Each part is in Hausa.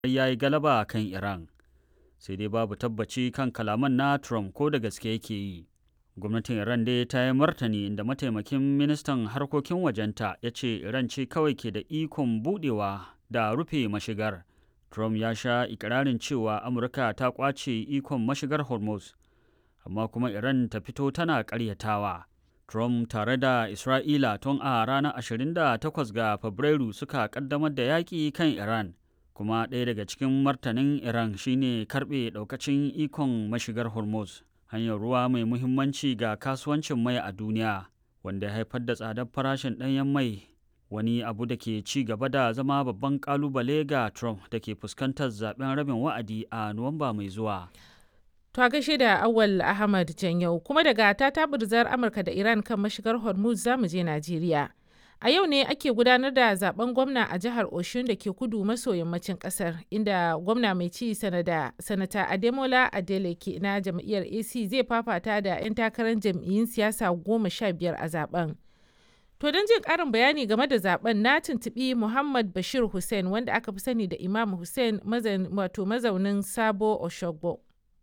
ya yi galaba kan Iran. Sai dai babu tabbaci kan kalaman na Trump ko da gaske yake yi. Gwamnatin Iran dai ta yi martani inda mataimakin ministan harkokin wajenta ya ce Iran ce kawai ke da ikon budewa da rufe mashigar. Trump ya sha ikirarin cewa Amurka ta kwace ikon mashigar Hormuz, amma kuma Iran ta fito tana ƙaryatawa. Trump tare da Isra'ila tun a ranar 28 ga Fabrairu suka ƙaddamar da yaƙi kan Iran, kuma ɗaya daga cikin martanin Iran shine karɓe ɗaukacin ikon mashigar Hormuz, hanyar ruwa mai muhimmanci ga kasuwancin mai a duniya, wanda ya haifar da tsadar farashin ɗanyen mai wani abu da ke ci gaba da zama babban kalubale ga Trump da ke fuskantar zaben rabin wa'adi a Nuwamba mai zuwa. To a gaishe da Awal Ahmad Janyau kuma daga ta tabirzar Amurka da Iran kan mashigar Hormuz za mu je Najeriya. A yau ne ake gudanar da zaben gwamna a jihar Oshun da ke kudu maso yammacin kasar inda gwamna mai ci sanada sanata Ademola Adeleke na jam'iyyar AC zai fafata da 'yan takarar jam'iyyun siyasa goma sha biyar a zaben. To don jin ƙarin bayani game da zaben na tuntuɓi Muhammad Bashir Hussein wanda aka fi sani da Imam Hussein wato mazaunin Sabo Oshogbo.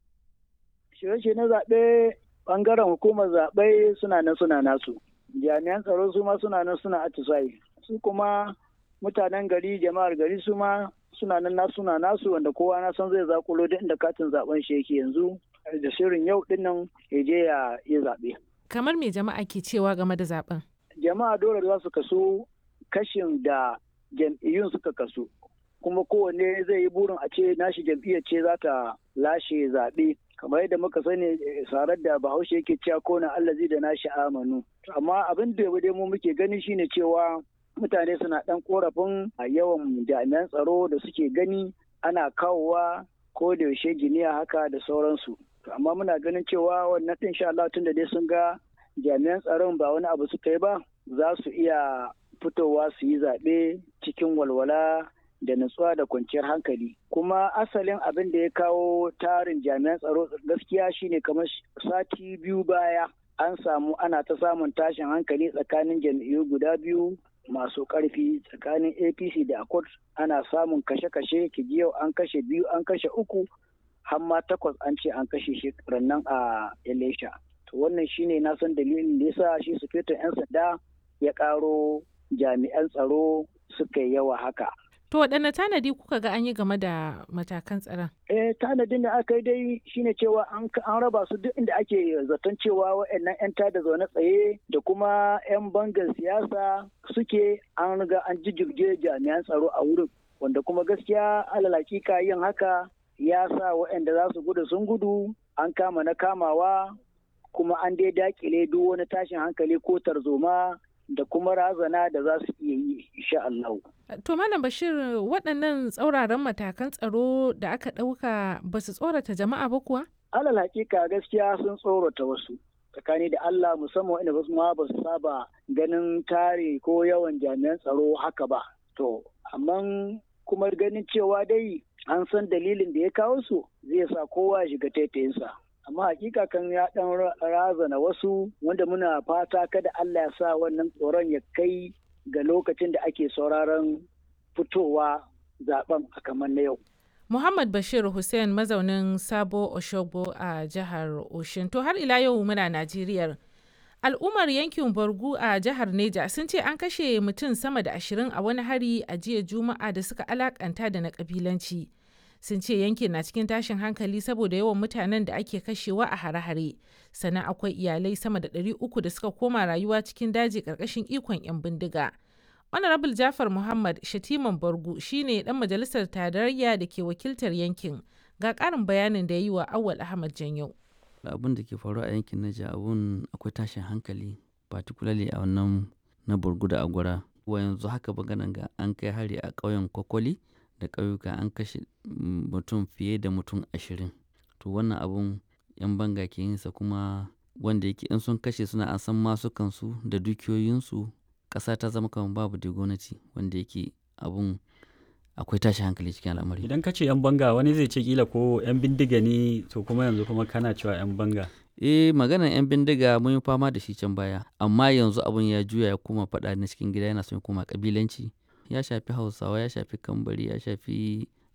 Shirye na zaɓe ɓangaren hukumar zaɓe suna nan suna nasu. Jami'an tsaro su ma suna nan suna atisayi. Su kuma mutanen gari jama'ar gari su ma suna nan nasu suna nasu wanda kowa na san zai zakulo duk inda katin zaben shi yake yanzu da shirin yau dinnan ya je ya yi zaɓe. Kamar me jama'a ke cewa game da zaben? jama'a dole za su kaso kashin da jam'iyyun suka kaso kuma kowanne zai yi burin a ce nashi jam'iyyar ce za ta lashe zaɓe kamar yadda muka sani sarar da bahaushe yake cewa ko na allazi da nashi amanu amma abin da dai mu muke gani shine cewa mutane suna ɗan korafin a yawan jami'an tsaro da suke gani ana kawowa ko da yaushe giniya haka da sauransu amma muna ganin cewa wannan ɗin sha Allah tun da dai sun ga jami'an tsaron ba wani abu suka yi ba za su iya fitowa su yi zaɓe cikin walwala da nutsuwa da kwanciyar hankali kuma asalin abin da ya kawo tarin jami'an tsaro gaskiya shine kamar sati biyu baya an samu ana ta samun tashin hankali tsakanin jam'iyyu guda biyu masu ƙarfi tsakanin apc da accord ana samun kashe-kashe yau an kashe biyu an kashe uku har ma takwas an ce an kashe shi rannan a elisha to wannan shine na san dalilin da yasa shi sufetin 'yan sanda ya karo jami'an tsaro suka yi yawa haka To waɗanne tanadi kuka ga an yi game da matakan tsaron? Eh tanadin da aka yi dai shine cewa an raba su duk inda ake zaton cewa waɗannan 'yan tada zaune tsaye da kuma 'yan bangar siyasa suke an riga an jijjirge jami'an tsaro a wurin wanda kuma gaskiya alal hakika yin haka ya sa waɗanda za su gudu sun gudu an kama na kamawa kuma an dai dakile duk wani tashin hankali ko tarzoma da kuma razana da za su iya yi insha Allah. To Malam Bashir waɗannan tsauraran matakan tsaro da aka ɗauka ba su tsorata jama'a ba kuwa? Alal hakika gaskiya sun tsorata wasu. tsakani da Allah musamman wanda wasu ma ba su saba ganin tare ko yawan jami'an tsaro haka ba. To, amma kuma ganin cewa dai an san dalilin da ya kawo su zai sa kowa ya shiga taitayinsa. amma hakika kan ya dan razana wasu wanda muna fata kada Allah ya sa wannan tsoron ya kai ga lokacin da ake sauraron fitowa zaben a kamar na yau. Muhammad Bashir Hussein mazaunin Sabo Oshogbo a jihar Oshin. To har ila yau muna Najeriya. Al'ummar yankin Borgu a jihar Neja sun ce an kashe mutum sama da ashirin a wani hari a jiya Juma'a da suka alakanta da na kabilanci. sun ce yankin na cikin tashin hankali saboda yawan mutanen da ake kashewa a hare-hare sannan akwai iyalai sama da 300 da suka koma rayuwa cikin daji karkashin ikon 'yan bindiga honorable jafar muhammad shatiman bargu shine dan majalisar tarayya da ke wakiltar yankin ga karin bayanin da ya yi wa awal ahmad janyo abin da ke faruwa a yankin naja abun akwai tashin hankali particularly a wannan na burgu da agwara wa yanzu haka maganan ga an kai hari a ƙauyen kwakwali da ƙauyuka an kashe mutum fiye da mutum ashirin to wannan abun yan banga ke yinsa kuma wanda yake in sun kashe suna an san masukansu da dukiyoyinsu ƙasa ta zama kamar babu da gwamnati wanda yake abun akwai tashi hankali cikin al'amari idan ka ce yan banga wani zai ce kila ko yan bindiga ne to kuma yanzu kuma kana cewa yan banga eh maganar yan bindiga mun yi fama da shi can baya amma yanzu abun ya juya ya koma faɗa na cikin gida yana son ya koma kabilanci ya shafi hausawa ya shafi kambari ya shafi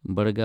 barga